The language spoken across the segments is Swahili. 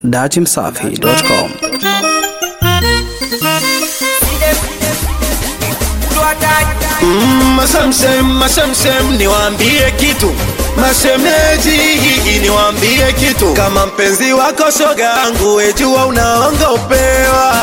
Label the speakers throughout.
Speaker 1: datimsafi.com
Speaker 2: Mm, Mashamshem, mashamshem, niwaambie kitu mashemeji, hii niwaambie kitu. Kama mpenzi wako shoga yangu, wejua unaongopewa.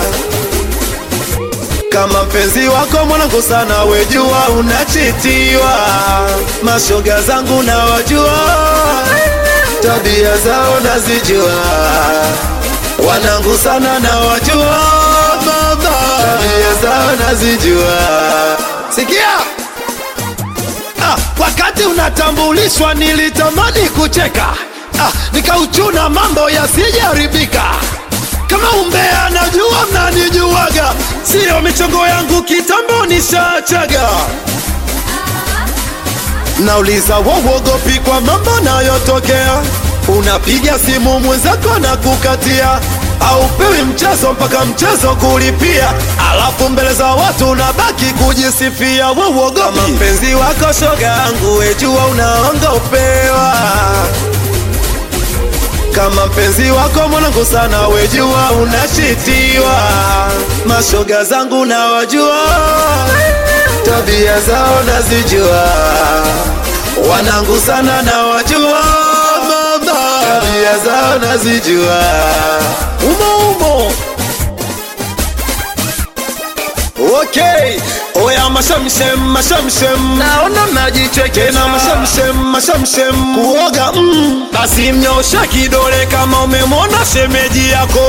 Speaker 2: Kama mpenzi wako mwanangu sana, wejua unachitiwa. Mashoga zangu nawajua, tabia zao nazijua, wanangu sana nawajua, baba, tabia zao nazijua. Sikia ah, wakati unatambulishwa nilitamani kucheka ah, nikauchuna mambo yasijaribika. Kama umbea najua mnanijuaga, siyo michongo yangu kitambo nishachaga. Nauliza wowogopi kwa mambo nayotokea, unapiga simu mwenzako na kukatia au pewi mchezo mpaka mchezo kulipia, alafu mbele za watu unabaki kujisifia. Wowogopi kama mpenzi wako shoga yangu, wejua unaongopewa kama mpenzi wako mwanangu sana, wejua unachitiwa. Mashoga zangu nawajua, tabia zao nazijua, wanangu sana nawajua, mama, tabia zao nazijua, umo umo Okay, oya mashamshem mashamshem, naona mnajicheke na mashamshem mashamshem, kuoga mm, basi mnyosha kidole kama umemwona shemeji yako,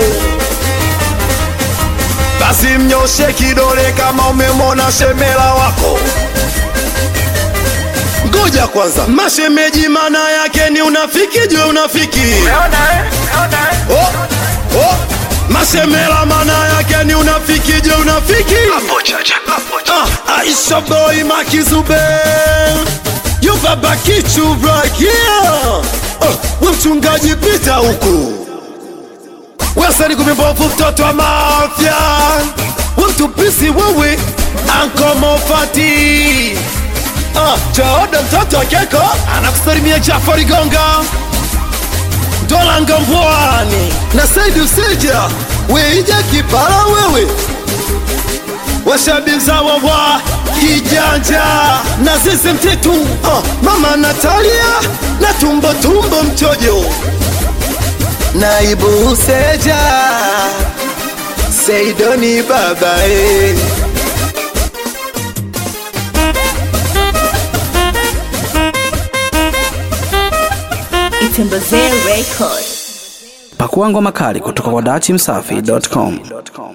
Speaker 2: basi mnyoshe kidole kama umemwona shemela wako. Ngoja kwanza, mashemeji maana yake ni unafiki juu unafiki. Oh, oh. Masemela maana yake ni unafiki je unafiki ah, Aisha boy makizube You baba kichu right here oh, we mchungaji pita huku Wesani kumimbovu mtoto wa mafya We mtupisi wewe Anko Mofati ah, Chaoda mtoto wa keko Anakusalimia Jafari Gonga Dola Ngambwani na Saidi Usija Weija Kipala wewe washabiza wawa kijanja na zizi mtitu uh, mama Natalia na tumbo tumbo mchojo naibu Useja Seidoni babae
Speaker 3: Itembezee Record.
Speaker 1: pakua ngoma kali kutoka kwa datimsafi.com